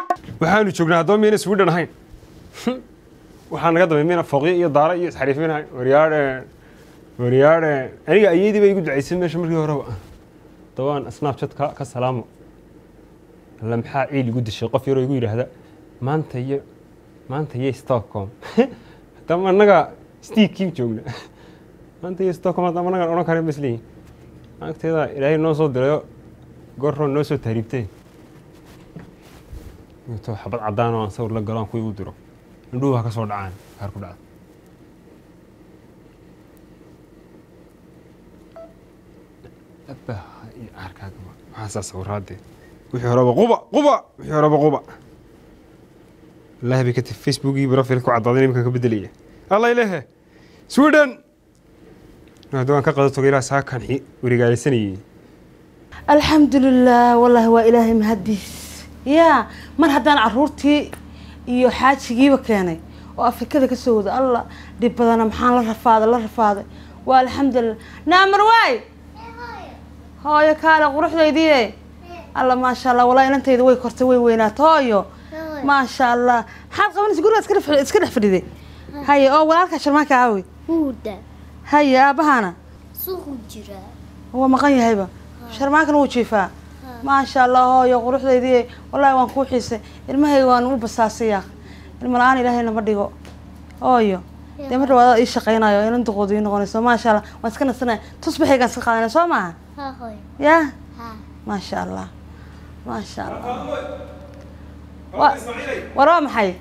waxaanu joognaa haddaba miyayna sweden ahayn waxaa naga damay miyna fooqyo iyo daara iyo isxariifin ahayn waryaadhe waryaadhe aniga ayeydii bay igu ducaysay meesha markii horeba dabaan snapchat ka ka salaamo alla maxaa ciil igu dishay qof yaroo igu yidhaahda maanta iyo maanta iyo stockholm haddama annaga stiikiim joogna maanta iyo stockholm haddama annagaan odhan karin basleeyihin agteeda ilaahay noo soo dirayo goorroon noo soo tahriibtay to xabad caddaan oo aan sawir la galo aan kuwii u diro indhuhu ha ka soo dhacaan kaar ku dhacda abaha iyo caarkaaga maxaasaa sawiraadee wixii horeba quba quba wixii horeba quba wallaahi bay ka tiri facebookii profil ku caddaaday iminkan ka bedelaya alla ilehe sweden hadda waan ka qado toga ilaa saakan xi warigaalaysanayay alxamdulilah wallaahi waa ilaahay mahadiis yaa mar haddaan caruurtii iyo xaajigiiba keenay oo afrikada ka soo wada alla dhib badana maxaan la rafaaday la rafaaday waa alxamdulilah naamar waay hooyo kaale quruxdaydii alla maasha allah walaa inantayda way kortay way weynaata hooyo maasha allah maxaad qabanaysa guriga iska dhex- iska dhex fadhiday haye oo walaalkaa sharmaanka aawi Huda. haye aabahana Suuqu jira. waa maqan yahayba sharmaankana wuu jiifaa maasha allah hooyo quruxdaydii wallaahi waan kuu xiisay ilmahayga waan u basaasaya ilma la-aan ilaahay nama dhigo hooyo dee mar dhawaada ii shaqaynayo inan duqoodu ii noqonayso maasha allah waan iska nasanaya tusbaxaygaan iska qaadanaya soo maaha Ha hoy. yaa Ha. maasha allah maasha allah Wa- war waa maxay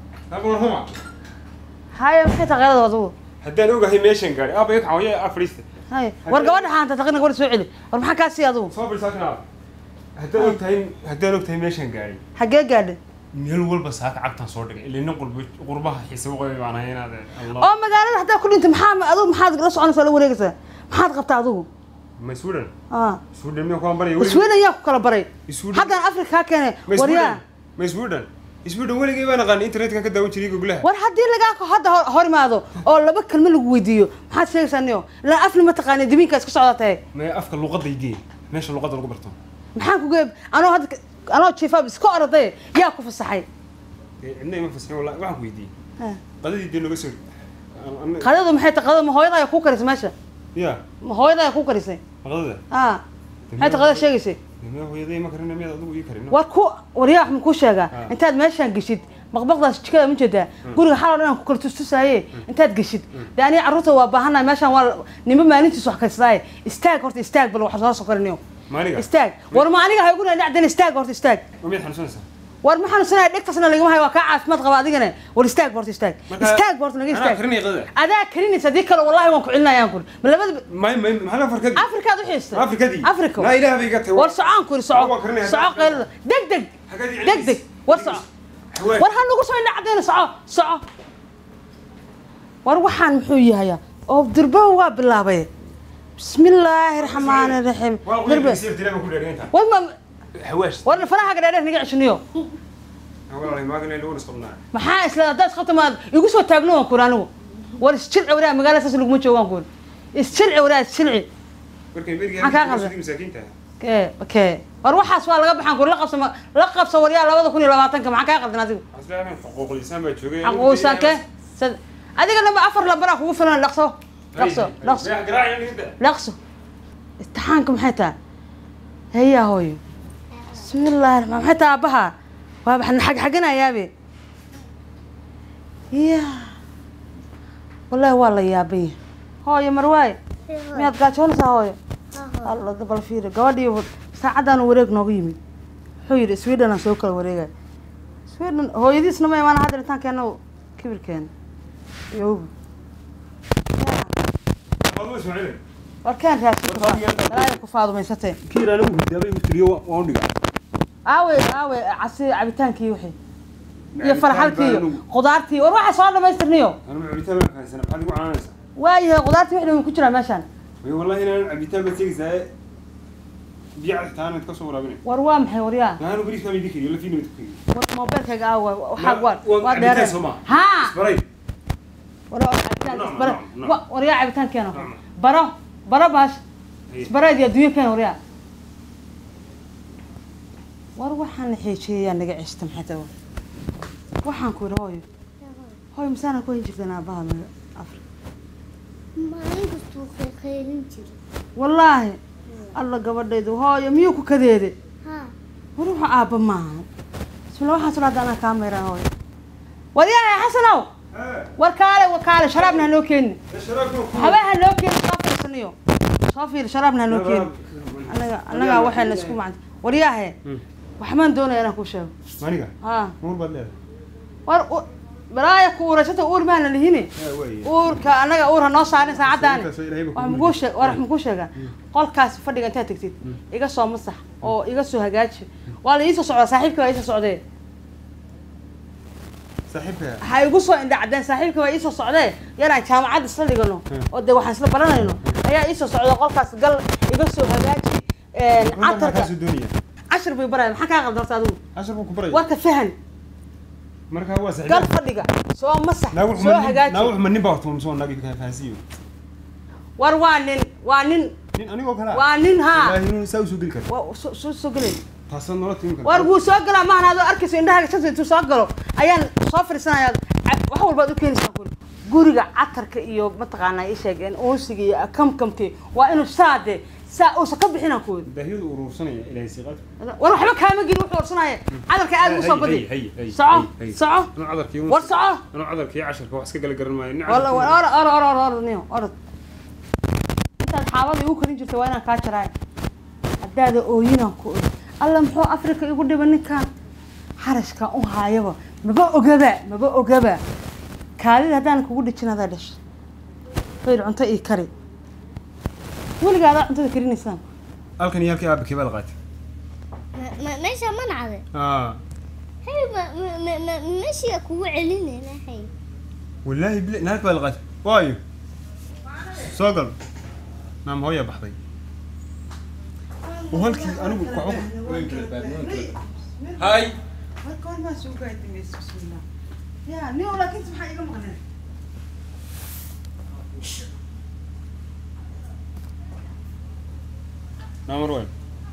haye maxay taqeelada adugu haddaan ogahay meeshan gaadhay aaba iga kacawaye afariista haye war gabadha xaanta taqina gabadha soo celi war maxaa kaa sii adugu soo fadhiisaa kan aaba haddaan ogtahay haddaan ogtahay meeshan gaadhay xaggee gaadhay meel walba saaka cagtaan soo dhigay ilaa nin qurba qurbaha xiisa u qabay baan ahay inaad allah oo magaalada haddaa ku dhintay maxaa adigu maxaad la soconaysaa la wareegaysaa maxaad qabtaa adigu ma sweden ah sweden miyaa kuwaan baraya sweden yaa ku kala baray Sweden. haddaan afrika kaa keenay ma waryaa sweden ma sweden sweden weligay baan aqaan internetkan ka daawan jiray goglaha war haddii lagaa ko hadda hor- hor imaado oo laba kelmo lagu weydiiyo maxaad sheegaysaa niyo ilaa afni ma taqaani dimiinka iska socdaa tahay ma afka luqadaydii meesha luqadda lagu barto maxaan ku geeb anoo hadda anoo jiifaab iska orday yaa ku fasaxay dee cidna ima fasixin wallahi waxaan ku weydiiyey Ah. qadadii dee nooga soo An- an- qadadu maxay tahay qadada ma hooyada ayaa kuu karisay meesha ya ma hooyada ayaa kuu karisay qadada ah maxay tahay qadada sheegaysay miyaa hooyaday ma karin miyaad adigu ii karin war ku waryaa wax ma kuu sheegaa Ah. intaad meeshaan geshid baqbaqdaas jikada ma jeedaa guriga xaloo dhan aan ku kala tustusaaye intaad geshid dee aniga carruurta waa baahanahay meeshaan waa nimo maalintiis wax kaysadaay istaag horta istaag bal wax soo sokoriniyo maaniga istaag war ma aniga ha igu dhacdan istaag horta istaag ma miyaad xanuunsanaysaa war ma xanuunsanaya dhegtasna lagama hayo waa kaa caafimaad qaba adigana war istaag horta istaag Marka- istaag horta naga Anaa istaag karinaya qadada. adaa karinaysa haddii kale wallahi waan ku celinayaan kuri ma labada may may maxaa farkadii afrikaad u xiistay afrikadii afrika naa ilaah bay iga tahay war socaan kuri Waa soco karinaya, soco hadda- qaylada deg deg Hagadi deg deg war soco Haween. war ha nagu soo indhacdayna soco soco war waxaan muxuu yahayaa oo durbaha waa bilaabay bismillaahi raxmaani raxiim waa durbe wiilkii sir diraa ku dheereynta war ma hawaash war faraha gadheer naga ceshiniyo walahi maagana lagu nisqabnaa maxaa isla haddaad qabta maad igu soo taagno waan kuri anigu war isjilci waraa magaalada saas laguma joogo waan kuri isjilci waraa isjilci markay beriga Maxaa kaa qaldan? masaakiinta kee kee war waxaas waa laga baxaan kuri la qabsa ma- la qabsa waryaa labada kun iyo labaatanka maxaa kaa qaldan adigu aslaahan xuquuqul insaan baa joogay xaquusan kee sad- adiga lama afar labaraa kugu filan dhaqso dhaqso dhaqso dhaqso imtixaanka maxay tahay heyaa hooyo bismillaahi raxmaan maxay tahay aabbaha waa baxna xag xaganayaabe ya wallaahi waa la yaaban yahay hooyo marwaay miyaad gaajoonaysaa hooyo alla bal fiiri gabadhii saacaddaanu wareeg noogu yimid wuxuu yidhi sweden aan soo kala wareegay sweden hooyadiisna ma imaan hadda intaan keeno kibirkeena iyo ubi warkaan raashin ku faadumaysatee kiiraan ugu hidaabay ugu tiriyo waan u dhigaa aawe aawe casi cabitaankii wixii iyo farxalkii iyo qudaartii war waxaa soo dhamaystirniyo anuma cabitaan baan fahansana maxaad igu canaanaysaa waayahay qudaartii wixii ku jiraa meeshaan way wallahi inaan cabitaan baad sheegaysaa biyo cad xitaa aanad ka soo waraabinay war waa maxay waryaa naanu bariiska ma idin kariyo lafiina mid ku kariyo war moobeelkayga aawe waxaa Ma- waa waa waa cabitaan dheer soo maaha. haa isbaray war waa cabitaan Nooc, isbara nooc, nooc. wa- waryaa cabitaan keeno Nooc. baro baro baash Haye. isbareed iyo adduunyo keeno waryaa war waxaan xeejeeyaa naga ceshta maxay tahay waxaan ku yidhi hooyo hooyo masaana ku hayn jirteen aabbaha naga afri maalin kastuu qeylin jiray wallaahi alla gabadhaydu hooyo miyuu ku kadeede haa war wuxuu aabba maaha bismilla waxaan soo hadda anaa kaa mayraa hooyo war yahay xasanow war kaale war kaale sharaabna ha noo keeni waxba ha noo keeni soo fiirsaniyo soo fiir sharaabna ha noo keeni anaga anagaa waxayna isku macanta war yahay waxbaan doonaya inaan kuu sheego maniga haa muur baad leedahay war u- balaaya ku uuraysata uur maana lihini wey uurka anaga uur ha noo saarin saacadaani Uurkaas waa Ilaahay baa wax kugu makuu sheeg war wax makuu sheegaa qolkaas fadhiga intaad tegtid iga soo masax oo iga soo hagaaji waa la iisoo socdaa saaxiibka waa iisoo socdee saaxiibka ha igu soo indhacdeen saaxiibka waa iisoo socdee yaraan jaamacad isla dhigano oo dee waxaan isla baranayno ayaa iisoo socda qolkaas gal iga soo hagaaji catarka kaasuu doonaya cashir bay baraya maxaa kaa qaldan horta adigu cashar buu ku baraya warka fahan markaa waa gal saaxiib fadhiga soo masax naagu soo xuma hagaaji naagu xuma nin baa horta soo naagi ka fahansiiyo war waa nin waa nin nin anigoo kale waa nin haa ilaahi inuu saa usoo geli karo waa soo- soo soo gelay taasoo nolol tiimi war wuu soo galaa maahan adoo arkayso indhahaaga shanta intuu soo galo ayaan soo fadhiisanaya ca- wax walbaad u keenaysaa guri guriga catarka iyo mataqaanaa ii sheegeen uunsiga iyo kamkamti waa inuu saade saa uusan ka bixinaan kuwada daahiyadu uruursanaya ilaahay siiqaad war waxba kaama gelin wuxuu orsanaya cadarka aad ugu soo badi hay hay soco soco anuu cadarkii war soco anuu cadarkii casharka wax iska gala garan maayo nin wala casharkii- or or or or or niyo orod intaad xaabada igu karin jirta waa inaan kaa jaraay haddaada ooyinaan ku oy alla muxuu afrika igu dhiba ninkan xarashkan u haayaba maba ogaba maba ogaba kaalida haddaan kugu dhijin adaa dhashay fayr cunto ii kari weligaa adaa cuntada karinaysaan halkan iyo halkii aabakii baad qaatay Ma- ma- meesha ma nacde aa hay ma- ma- ma- ma- meeshiya kugu celinayna hay wallaahi bila naag baa la qaatay waayo soo gal naam hooya baxday oo halkii anigu waxba هاي marka hor maa soo gaadimaysa bismillah ya nin laakiin maxaa iga maqneen naamar waay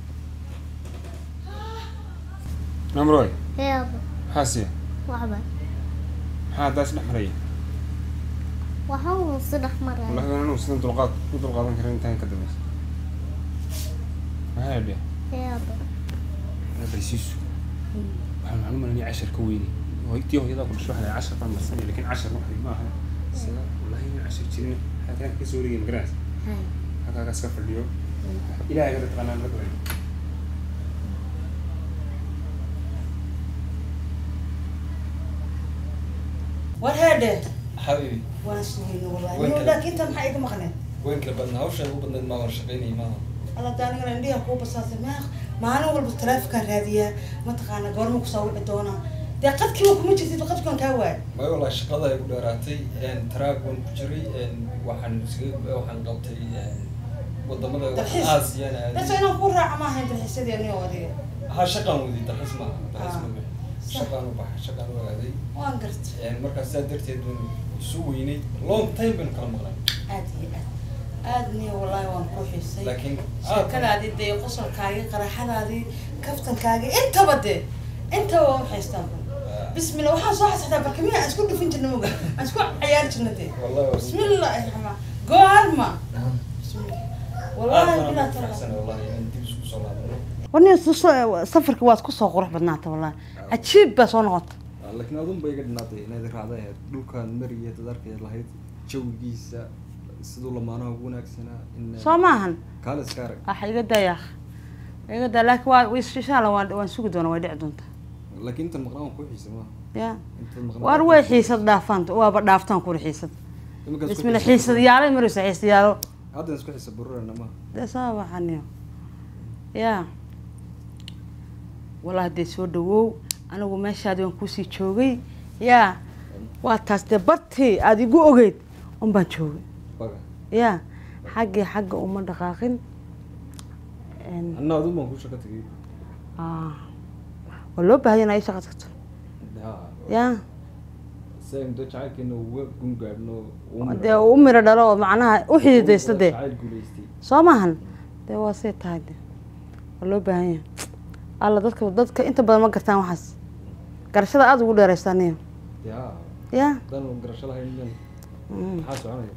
naamar waay heeba maxaa siya waxba maxaa daas dhex maraya waxa uu si dhex maraya wallahi waan anigu sidan dulqaad u dulqaadan karin intaan ka dambaysa maxaa yadhe heeba barsiisu waxaan waxaan u malanaya cashar ka weyne tii hooyadaa ku dhasho waxaa cashar baan marsanaya lakin cashar wax ma aha sida wallahi inaan cashar jirin xataa ka soo wareegay magaraas hay halkaagaas ka fadhiyo ilaahay kada taqaanaan la galay war heedhe حبيبي waan sugayna wallahi Way nin kale. laakiin tan maxaa iga maqneen وين كل بدنا هوش أبو بدنا ما ورشقيني ما alla daanigana indhiha kuu basaasay meeq maalin walba taleefonkaan raadiyaa mataqaana goorma kusoo wici doonaa dee qadkiiba kuma jirtid qadkaan kaa waay ما والله شقada ay ku dheeraatay een taraag waan ku jiray een waxaan iskaga waxaan qabtay een wadamada Dalxiis. aasiyana dadka inaan kuu raaca ma ahayn dalxiisadii aniga adiga ha shaqaan wadi dalxiis ma dalxiis ma Ah. bixin shaqaan u baxay shaqaan u aaday waan garta een markaas sidaa darteed baan isu weynay long time baan kala maqnay aad iyo aad aad niyo wallahi waan kuu xiisay laakiin sheekadaadii dee qosolkaagii qaraxadaadii kaftankaagii intaba dee intaba waan xiistaan bismillah waxaan soo xasxataa barkamiya aan isku dhufin jirna moga aan isku ciyaari jirna dee والله bismillah raxmaan goorma bismillah wallahi bilaa والله tala والله in dib isku soo laabano warni safarka waad ku soo qurux badnaata wallahi cajiib baa soo noqota laakiin adun bay iga dhinaatay inaad raacda ahayd dhulkan mariya dad arkayd lahayd jawigiisa siduu lamaanaha ugu wanaagsanaa in soo maahan kaale iska arag waxa iga daya iga daya laakiin waa insha allah waan waan sugi doonaa way dhici doontaa laakiin intan maqnaan waan ku xiisa maaha ya intan maqnaan war way xiisad dhaafaan waaba dhaaftaan kuri xiisad bismillah xiisad yaalay maraysa xiisad yaalo haddan isku xiisa bururana maaha dee saa waxaniyo ya wallahi dee soo dhawow anigu meeshaadi waan kuusii joogay ya waa taas dee bartii aada igu ogeyd un baan joogay baga ya xaggii xagga uma dhaqaaqin En, anna adun baan ku shaqo tegay ah, waa loo baahaya in ay shaqa tagto ya si aynu dee jacaylkeena uga gun gaadhno dee u miro dhalo oo macnaha u xididaysta dee jacayl guulaystay soo maahan dee waa say tahay de waa loo baahan yahay alla dadka dadka inta badan ma gartaan waxaas garashada aada ugu dheeraystaa niyo yaa ya dan garasho lahayn dan maxaa soconaya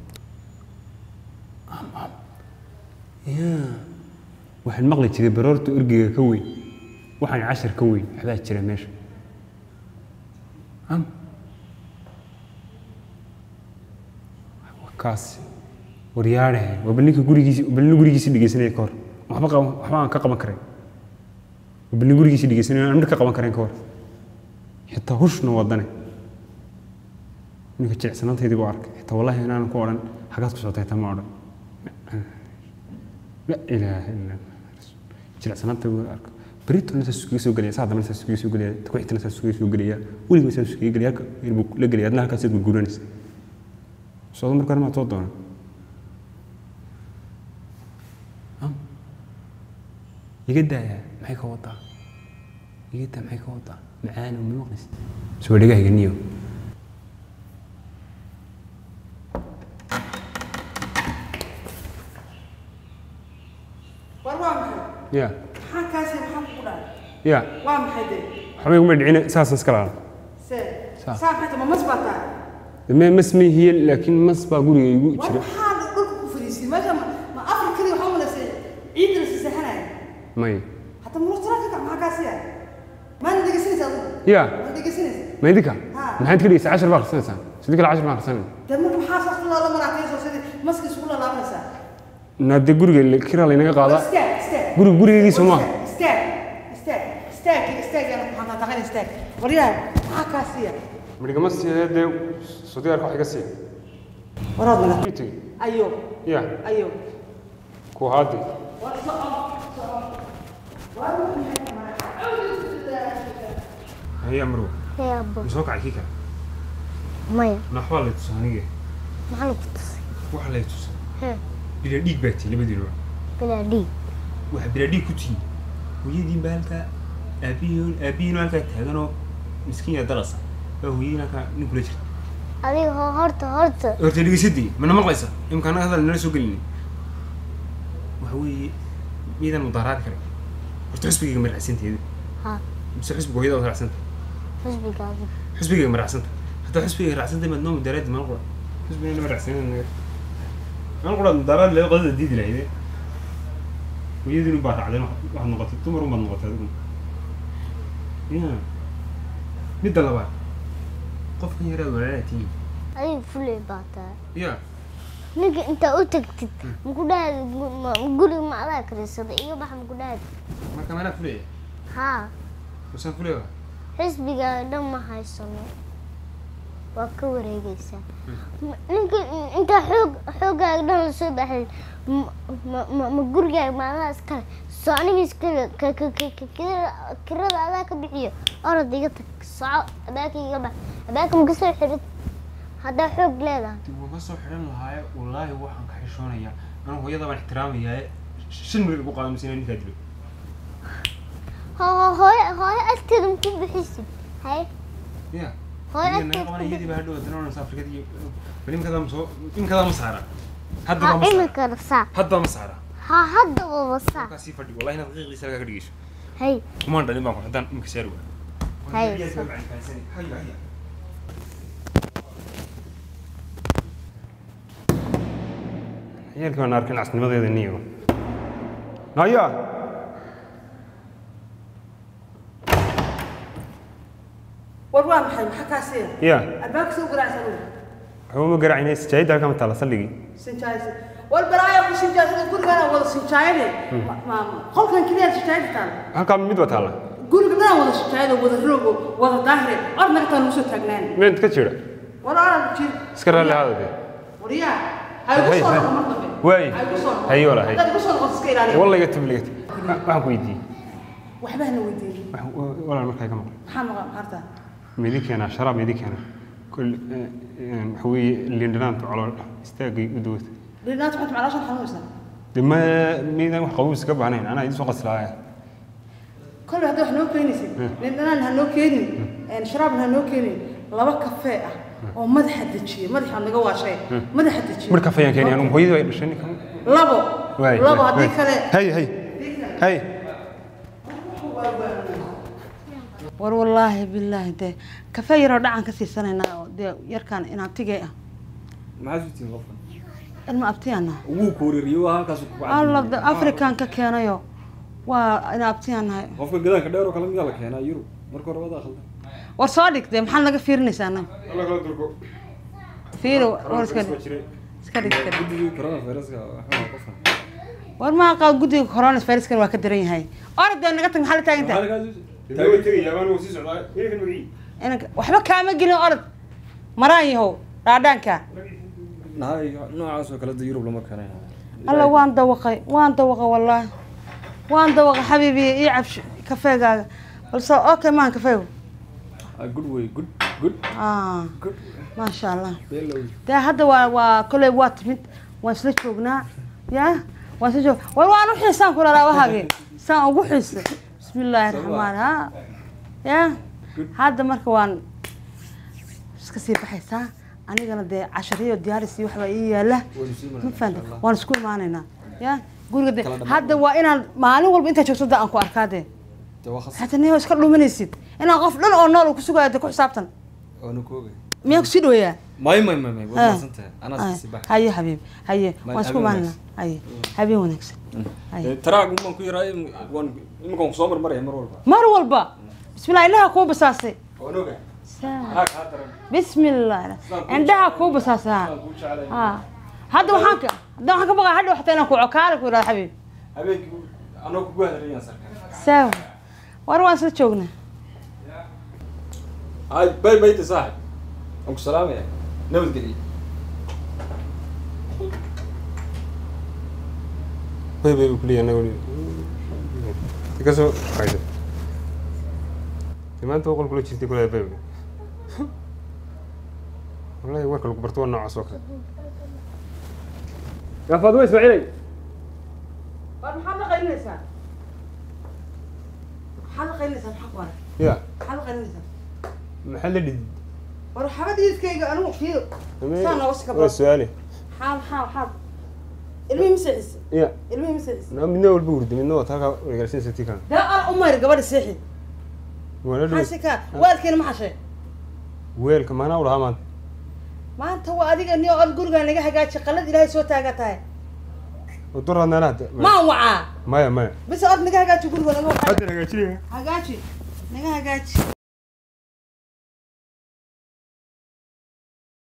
waxaan maqli jiray baroorta orgiga ka weyn waxaan cashar ka weyn waxbaa jira meesha am kaas waryaadhe waa bal ninka gurigiisi bal nin gurigiisi dhegeysanaya ka hor waxba qaban waxba aan ka qaban karayn waa bal nin gurigiisi dhegeysanaya aan midh ka qaban karayn ka hor xitaa hushna wadane ninka jilicsanaantaydii buu arkay xitaa wallahi inaanan ku odhan xagaad ku socotay tama odhan la ilaaha illa jilicsanaanta buu arka beritona saas iskaga soo gelaya saa dambana saas iskaga soo gelaya takuxitana saas iskaga soo gelaya weliba saas iskaga gelaya halka yar buu la gelaya adna halkaas aad gurguranaysa socdo marka hore maad soo doona iga daaya maxay ka wadaa iga daa maxay ka wadaa macaan oo ma maqlaysa soo dhegahayga niyo war waa maxay ya maxaa kaasi maxaa kugu dhacay ya waa maxay de waxba iguma dhicina saasaan iska laala se Saa. saa maxay ma mas baa tahay me mas ma hiye laakiin mas baa guriga igu war jira maxaa dhulka ku fadhiisay meesha ma ma afrikadii waxaa malaysay ciidda la siseexanaya may hadda murtala ka maxaa kaasi ah maana dhegeysanaysa adigu ya ma dhegeysanaysa ma idinka Ha. maxaad ka dhigeysaa cashar baa akhrisanaysaan sidii kale cashar baa akhrisanay dee marka maxaa saas loola maraatayso sidii maska isugu lalaabanaysaa naade guriga la- kiraa laynaga qaadaa istaag istaag guriga gurigiisa maaha istaag istaag istaag istaag yana maxaa taaqan istaag waryahay maxaa kaasi ah midhigama siiya dee sudiyaarka wax iga siiya waraad naga ii tegi ayo ya ayo ku haadi war soco soco war haya marwa Hee abbo. ma soo kacay kii kale Maya. naxwaa lay tusa anige Maxaa lagu tusay? waxa lay tusa Hee. bilaa dhiig baa tii labadiinuba Bilaa dhiig. waxa bilaa dhiig ku tihiin hooyadiin baa halkaa aabihiin aabihiin halkaa taaganoo miskiin yaa dalasa baa hooyadiin halkaa nin kula jirta Adiga ho- horta horta. horta dhegeysadii mana maqlaysa imka anaga hadal nala soo gelini waxa weeye miidaan mudaaraadi kare horta xusbigayga ma raacsanteeda Ha. mise xusbiga hooyada waad raacsanta Xusbigaaga. xusbigayga ma raacsanta haddaa xusbigayga raacsanta maad noo mudaaraadi mana qura xusbigayga nama raacsanin naga mana qura mudaaraadi laga qodada diidi lahayde hooyadiinu baa raacdeen waxaad noqotay dumar unbaad noqotay adigu ya midda labaad qofkan yaraad walaalaa tihiin Adiga fulay baa tahay. ya Ninka intaa u tagtid. Muku dhahay guriga ma adaa karisaday iyo bax muku dhahay. marka manaa fulaya Ha. musaan fulaya Xisbigaaga dhan ma haysano. Waa ka wareegaysaa. Ma- Ninka intaa xoog xoogaaga dhan la soo baxay. ma- ma- ma ma gurigaaga ma adaa iskale. Soo aniga iskale ka ka ka ka kirada- kirada adaa ka bixiyo. Orod iga tag. Soco abaaka iga bax. Abaaka ma ka soo xirid. Haddaa xoog leedahay. dib uga soo xidhan lahaaye wallaahi waxaan ka xishoonayaa anu hooyada baan ixtiraamayaa shan mil ugu qaado mise inaan ninkaa dilo Ho- ho- hooyo hooyo agteeda ma ku bixisid. Haye. ya Hooyo Iyada naga agteeda qabanaya ku iyadii baa hadhow haddana oranaysa afrikada iyo bal imikadaa ma soo imikadaa ma saara hadda baa Ha ma saara imika rasaa. hadda ma saara Ha hadda waa wasaa. markaa sii fadhi wallahi inaad qiiqiisa lagaa ka dhigeyso Hay. kumaan dhalin baan ku haddaan imika saari waa Hay, Haya, soo. haya, haya. ciyaalkii baan arkin casnimadeeda niyo naya war waa maxay maxaa kaasi ah ya albaabka soo garaacsan uu waxba ma garaacina sijaayadda halkaa ma taala saldhigii sinjaaysa war balaaya ku sinjaaysa gurigaan wada sinjaayade qolkan kaliya sinjaayada taal halkaa mid baa taala guriga dhan wada sinjaayada wada roogo wada daahire or naga taan usoo taagnaan meed ka jira war orad jir iska raalli ahaada dee wariyaa hay ugu Hay, soo hay. noqon mar dambe Waay. hay ugu soo noqon Hay, walaal, hay. haddaad ugu soo noqoto iska ilaaliya walla iga tib ligat waxaan ku weydiiyey waxba hana weydiin wax- walaal markaa ka maqlay maxaa maqan harta meedi keenaa sharaab meedi keenaa kol waxa weeye liindhanaanta calool istaagay u dawata dhinaad xunta maclaashan xanuunaysaa de ma miydaan wax qabuus ka baahnayn anaa idin soo qaslaaya kolay hadda wax noo keenaysid dhindhanaan ha noo keenin sharaabna ha noo keenin laba kafee ah oo madaxa dejiye madaxa naga waashay madaxa dejiye mar kafayaan keenay anugu hooyadii ay dhashay ninka labo waay labo waay, haddii waay. kale hay hay hay waa waa war wallaahi bilaahi dee kafee yaroo dhacan ka siisanaynaa oo dee yarkaan in abtigay ah maxaad utiin qofkan ilma abtiyaana wuu kooririyo waa halkaas ku alla de african ka keenayo waa in abtiyaan nahay qofka gadaanka dheer oo kale miyaa la keenaa yurub marka hore wadaa khaldan war soo dhig dee maxaad naga fiirinaysaa anaga alla kala durko fiiri war iska dhig jiray iska dhig iska dhig guddigii coronaviruska waxaa qofkan war maa qaad guddiga coronaviruskan waa ka daran yahay orod dee naga tag maxaa la taagan tahay Dee way tegayaa baan wuu sii socdaa wiilkan magacii inanka waxba kaama gelin orod maraan yahow dhaadhaanka nahay noocaas oo kale da yurub lama keenay alla waan dawaqay waan dawaqay wallaahi waan dawaqay xabiibi ii cabsh kafeegaaga balse okay maahan kafeegu Ah, good way good good ah good maasha allah below dee hadda waa waa koley waa timid waan isla joognaa ya waan isla joog war waan u xiisaan kula laabahagi saan ugu xiisa bismillaahi raxmaan ha ya hadda marka waan iska sii baxaysaa anigana dee cashariyo diyaaris iyo waxbaa ii yaala ma fahanta waan isku imaanaynaa ya guriga de Kala dhammaan. hadda waa inaan maalin walba intaa joogto da aan ku arkaa dee de waa khas hata niyo iska dhuminaysid inaan qof dhan oo nool uu kusugayo de ku xisaabtan waana koogay miyaa kusii dhaweeyaa may may may may Ah. waad maasan tahay anaa Ay, si bax haye habiib haye Ma- waan isku habeen imaanana haye habeen wanaagsan haye taraagu maan ku yaraay waan iminkaan kusoo marmaraya mar walba mar walba bismillah indhaha kuu basaasay waan oga Saa- anaa kaa daran bismillah indhaha kuu basaasay ha kuu jeclay ha hadda waxaan ka hadda waxaan ka baqaa hadha waxta inaan ku cokaala ku yidhahdo xabiib habeenkii anoo kugu hadarayaan sarka saawa war waan isla joognaa ay bay bayti saaxib waan ku salaamaya nabadgeliya bay bay kuliya anaga kasoo haysa maanta boqol kula jirtay kula bay wallahi warka lagu barto waa noocaas oo kale yaa faaduma ismaaciilay war maxaad la qaylinaysaa maxaad la qaylinaysaa maxaa ku haray ya maxaad la qaylinaysaa maxaa la dhidi war xabadiiskayga anigu fiir Saan nooga sii waa kabaa. su-aale maxaa maxaa maxaa ilmihii maseexis ya ilmihii maseexis na midna walba hurdi midna waa taaka wargaalsinaysa tii kan dee aan u mayr gabadha seexi waana maxaa dhow si kaa waalkeena ma xashay weelka maanaa u lahaa maanta maanta waa adiga niyo od gurigaa naga hagaaji qalad ilaahay soo taagaa tahay oo duraad meelaha maan wacaa maya maya bise od naga hagaaji guriga naga wacaa hadda hagaajinaya hagaaji naga hagaaji